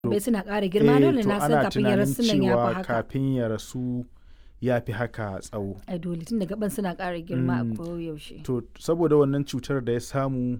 bai suna ƙara girma Eh, dole to na san ana kafin ya rasu nan tunanin ya fi cewa haka kafin ya rasu ya fi haka tsawo ai dole tun da gaban suna ƙara girma Mm. a koyaushe to saboda wannan cutar da ya samu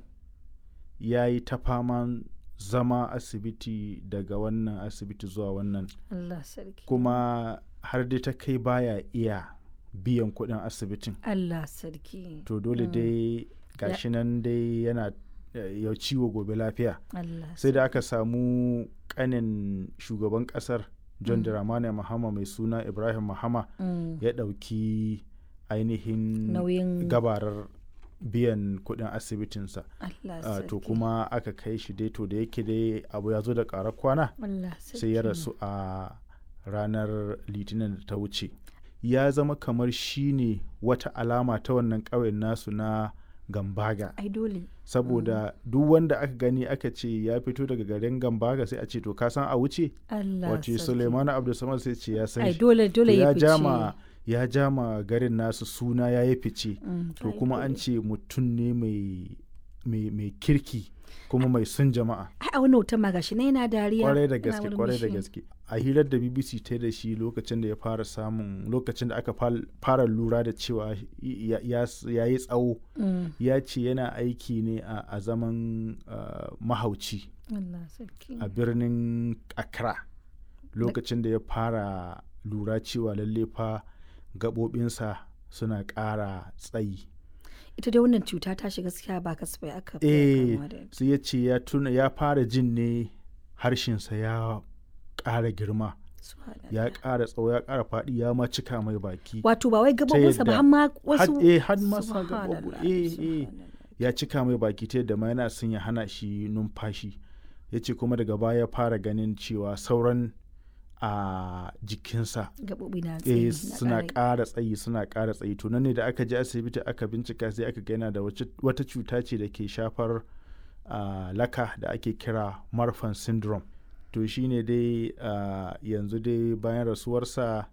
ya yi ta faman zama asibiti daga wannan asibiti zuwa wannan Allah sarki kuma har dai ta kai baya iya biyan kuɗin asibitin Allah sarki to dole dai gashi nan dai yana eh, ya ciwo gobe lafiya Allah sai da aka samu kanin shugaban kasar john dramani mahama mai suna ibrahim mahama Mm. ya ɗauki ainihin nauyin gabarar biyan kuɗin asibitinsa Allah Ah, sarki to kuma aka kai shi dai to da yake dai abu ya zo da ƙarar kwana Allah sarki sai ya rasu a ranar litinin da ta wuce ya zama kamar shi ne wata alama ta wannan ƙauyen nasu na gambaga ai dole saboda duk wanda aka gani aka ce ya fito daga garin gambaga sai a ce to ka san a wuce Allah wace sarki suleimanu abdulsamad sai ce ya san ai shi dole To dole ya ya jama fice ya jama garin nasu suna ya yi fice Mm, to ai kuma an dole. ce mutum ne mai mai mai kirki kuma mai son jama'a ai a wani hoton ma gashi na yana dariya kwarai da yana gaske kwarai da murmushi. gaske a hirar da bbc ta yi da shi lokacin da ya fara samun lokacin da aka fal- fara lura da cewa ya ya yi tsawo Mm, ya ce yana aiki ne a a zaman ah, mahauci Allah sarki a birnin accra lokacin da ya fara lura cewa lalle fa gaɓoɓinsa suna ƙara tsayi ita dai wannan cuta ta shiga gaskiya ba kasafai aka fi eh kamuwa da ita. sai ya ce ya tuna ya fara jin ne harshensa ya ƙara girma Subhanallah. ya ƙara tsawo ya ƙara faɗi ya ma cika mai baki wato ba wai gabobinsa ba yadda- har ma wasu had- eh, had ma sa Subhanallah, gaɓoɓi eh eh subhanallah. ya cika mai baki ta yadda ma yana son ya hana shi numfashi ya ce kuma daga baya ya fara ganin cewa sauran a jikinsa gabobi na eh tsayi na suna ƙara- ƙara tsayi suna ƙara tsayi to nan ne da aka je asibiti aka bincika sai aka ga yana da wace- wata cuta ce da ke shafar ah, laka da ake kira marfan syndrome to shine dai ah, yanzu dai bayan rasuwarsa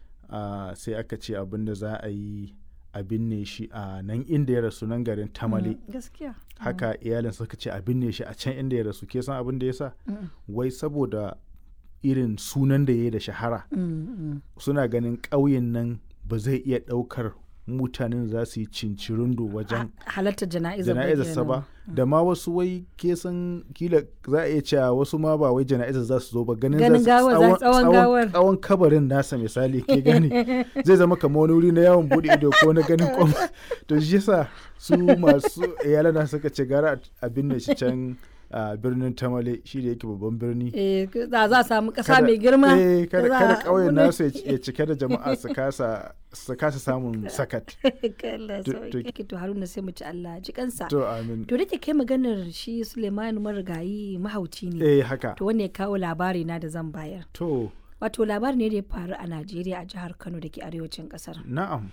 ah, sai aka ce abin da za a yi a binne shi a nan inda ya rasu nan garin tamale Mm, gaskiya haka iyalin suka ce a binne shi a can inda ya rasu ke san abin da ya sa Mm, wai saboda irin sunan da ya yi da shahara mm, mm. suna ganin ƙauyen nan ba zai iya ɗaukar mutanen za su yi cincirindo wajen halartar jana'izar jana'izarsa ba da ma wasu wai ke san kila za a iya cewa wasu ma ba wai jana'izar za su zo ba ganin Ganin za su gawar, za- tsawon gawar. tsawon kabarin nasa misali ke gani zai zama kamar wani wuri na yawon bude ido ko na ganin kwam to shi yasa su masu iyalana suka ce gara a binne shi can a birnin tamale shi da yake babban birni eh za za a samu ƙasa kada- mai girma eh, kada da za kada a- ƙauyen wani- nasu ya ci- ya cike da jama'a su kasa su kasa samun sakat Allah To- sauke to Haruna sai mu ci Allah ji kansa to amin to da ke kai maganar shi Suleiman marigayi mahauci ne eh haka to wanda ya kawo labari na da zan bayar to wato labari ne da ya faru a Najeriya a jihar Kano da ke arewacin kasar na'am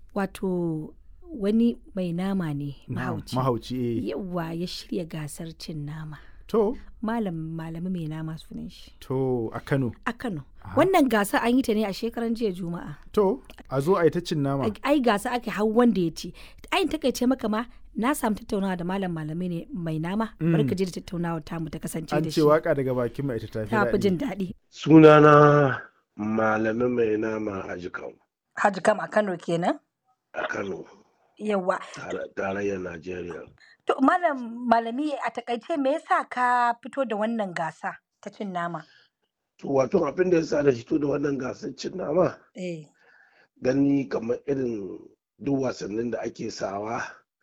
wato wani mai nama ne na'am, mahauci mahauci eh yawa ya shirya gasar cin nama to malam malami mai nama sunan shi to a Kano a Kano wannan gasa an yi ta ne a shekaran jiya juma'a to a zo a yi ta cin nama ai gasa ake hau wanda ya ci ayin takaice maka ma na samu tattaunawa da malam malami ne mai nama bari ka je da tattaunawa tamu ta kasance an da ce shi waka daga bakin mai ita tafi ta fi daɗi. jin daɗi sunana malamin mai nama a jikan Haji kam a Kano kenan a kano yawa tare- tarayyar najeriya to malam malami a takaice me yasa ka fito da wannan gasa ta cin nama to wato abin da ya sa da fito da wannan gasar cin nama eh gani kamar irin duk wasannin da ake sawa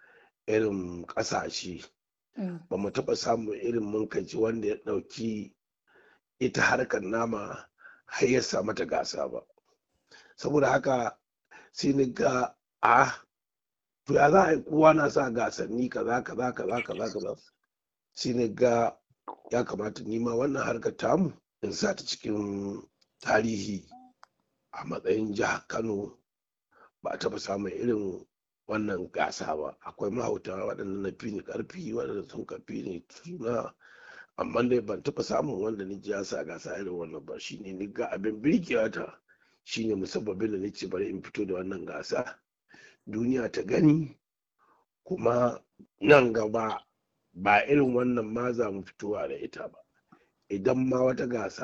irin ƙasashe mm, ba mu taɓa samun irin munkaci wanda ya ɗauki ita harkar nama har ya sa mata gasa ba saboda haka sai ni ga a to ya za a yi kowa na sa gasanni kaza kaza kaza kaza kaza sai ni ga ya kamata nima wannan harkar tamu in sa ta cikin tarihi a matsayin jihar kano ba a taɓa samun irin wannan gasa ba akwai mahauta waɗanda na fi ni ƙarfi waɗanda sun ka fi ni suna amma dai ban taɓa samun wanda ni ji ya sa gasa irin wannan ba shine ni ga abin birgewa ta shine musabbabin da nace bari in fito da wannan gasa duniya ta gani kuma nan gaba ba irin wannan ma za mu fitowa da ita ba idan ma wata gasa